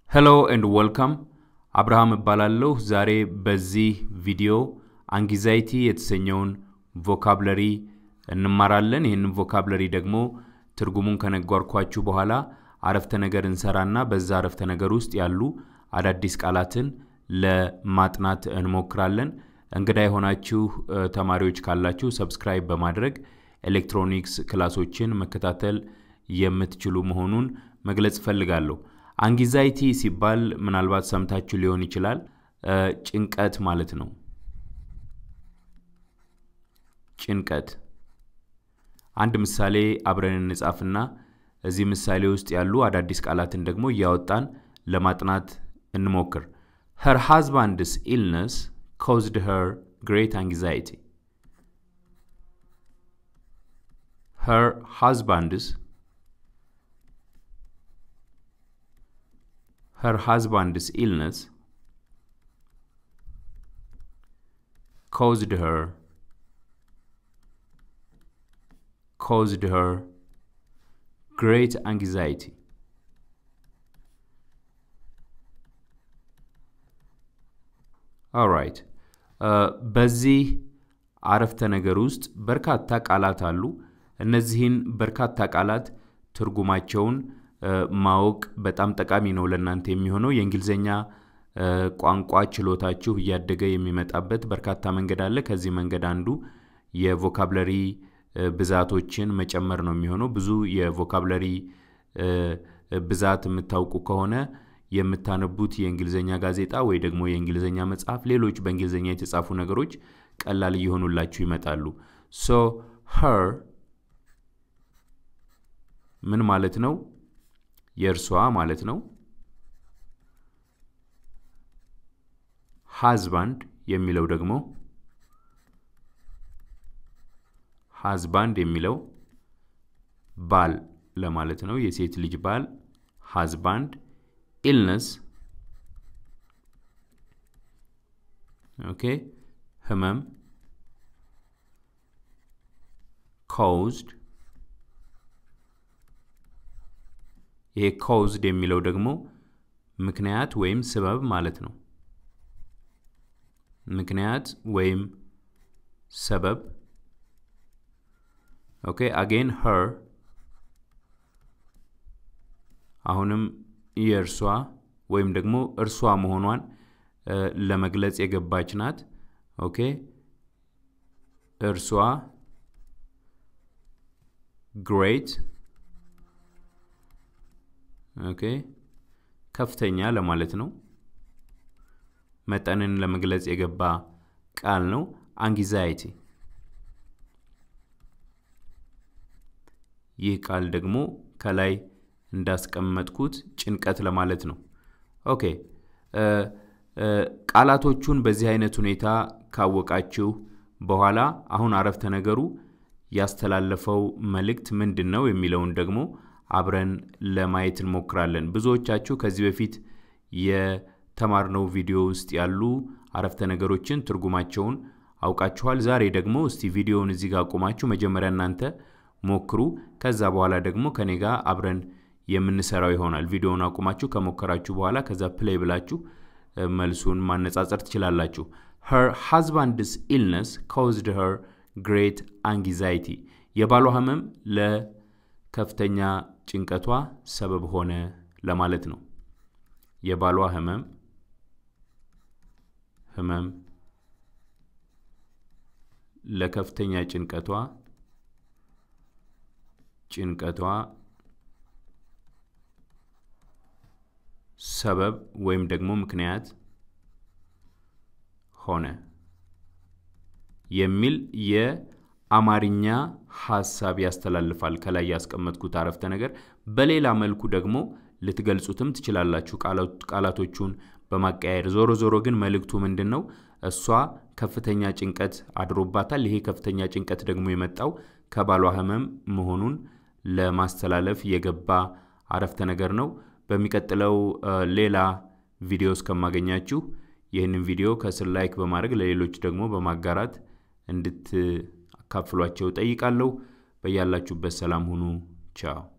ሄሎ ኤንድ ወልካም አብርሃም እባላለሁ። ዛሬ በዚህ ቪዲዮ አንጊዛይቲ የተሰኘውን ቮካብለሪ እንማራለን። ይህንን ቮካብለሪ ደግሞ ትርጉሙን ከነጓርኳችሁ በኋላ አረፍተ ነገር እንሰራና በዛ አረፍተ ነገር ውስጥ ያሉ አዳዲስ ቃላትን ለማጥናት እንሞክራለን። እንግዳ የሆናችሁ ተማሪዎች ካላችሁ ሰብስክራይብ በማድረግ ኤሌክትሮኒክስ ክላሶችን መከታተል የምትችሉ መሆኑን መግለጽ እፈልጋለሁ። አንጊዛይቲ ሲባል ምናልባት ሰምታችሁ ሊሆን ይችላል። ጭንቀት ማለት ነው። ጭንቀት። አንድ ምሳሌ አብረን እንጻፍና እዚህ ምሳሌ ውስጥ ያሉ አዳዲስ ቃላትን ደግሞ እያወጣን ለማጥናት እንሞክር። her husband's illness caused her great anxiety. her husband's her husband's illness caused her caused her great anxiety. ኦራይት በዚህ አረፍተ ነገር ውስጥ በርካታ ቃላት አሉ። እነዚህን በርካታ ቃላት ትርጉማቸውን ማወቅ በጣም ጠቃሚ ነው ለእናንተ የሚሆነው። የእንግሊዝኛ ቋንቋ ችሎታችሁ እያደገ የሚመጣበት በርካታ መንገድ አለ። ከዚህ መንገድ አንዱ የቮካብለሪ ብዛቶችን መጨመር ነው የሚሆነው። ብዙ የቮካብለሪ ብዛት የምታውቁ ከሆነ የምታነቡት የእንግሊዝኛ ጋዜጣ ወይ ደግሞ የእንግሊዝኛ መጽሐፍ፣ ሌሎች በእንግሊዝኛ የተጻፉ ነገሮች ቀላል እየሆኑላችሁ ይመጣሉ። ሶ ሄር ምን ማለት ነው? የእርሷ ማለት ነው። ሃዝባንድ የሚለው ደግሞ ሃዝባንድ የሚለው ባል ለማለት ነው። የሴት ልጅ ባል ሃዝባንድ። ኢልነስ ኦኬ፣ ህመም። ኮውዝድ ይሄ ኮውዝድ የሚለው ደግሞ ምክንያት ወይም ስበብ ማለት ነው። ምክንያት ወይም ሰበብ። ኦኬ አጌን ሄር አሁንም የእርሷ ወይም ደግሞ እርሷ መሆኗን ለመግለጽ የገባች ናት። ኦኬ እርሷ ግሬት ኦኬ ከፍተኛ ለማለት ነው። መጠንን ለመግለጽ የገባ ቃል ነው። አንጊዛይቲ ይህ ቃል ደግሞ ከላይ እንዳስቀመጥኩት ጭንቀት ለማለት ነው። ኦኬ ቃላቶቹን በዚህ አይነት ሁኔታ ካወቃችሁ በኋላ አሁን አረፍተ ነገሩ ያስተላለፈው መልእክት ምንድን ነው የሚለውን ደግሞ አብረን ለማየት እንሞክራለን። ብዙዎቻችሁ ከዚህ በፊት የተማርነው ቪዲዮ ውስጥ ያሉ አረፍተ ነገሮችን ትርጉማቸውን አውቃችኋል። ዛሬ ደግሞ እስቲ ቪዲዮውን እዚህ ጋር አቁማችሁ መጀመሪያ እናንተ ሞክሩ። ከዛ በኋላ ደግሞ ከኔ ጋር አብረን የምንሰራው ይሆናል። ቪዲዮውን አቁማችሁ ከሞከራችሁ በኋላ ከዛ ፕሌይ ብላችሁ መልሱን ማነጻጸር ትችላላችሁ። her husband's illness caused her great anxiety የባሏ ህመም ለከፍተኛ ጭንቀቷ ሰበብ ሆነ ለማለት ነው። የባሏ ህመም ህመም ለከፍተኛ ጭንቀቷ ጭንቀቷ ሰበብ ወይም ደግሞ ምክንያት ሆነ የሚል የአማርኛ ሀሳብ ያስተላልፋል። ከላይ ያስቀመጥኩት አረፍተ ነገር በሌላ መልኩ ደግሞ ልትገልጹትም ትችላላችሁ ቃላቶቹን በማቀያየር። ዞሮ ዞሮ ግን መልእክቱ ምንድን ነው? እሷ ከፍተኛ ጭንቀት አድሮባታል። ይሄ ከፍተኛ ጭንቀት ደግሞ የመጣው ከባሏ ህመም መሆኑን ለማስተላለፍ የገባ አረፍተ ነገር ነው። በሚቀጥለው ሌላ ቪዲዮ እስከማገኛችሁ ይህንን ቪዲዮ ከስር ላይክ በማድረግ ለሌሎች ደግሞ በማጋራት እንድትአካፍሏቸው ጠይቃለሁ። በያላችሁበት ሰላም ሁኑ። ቻው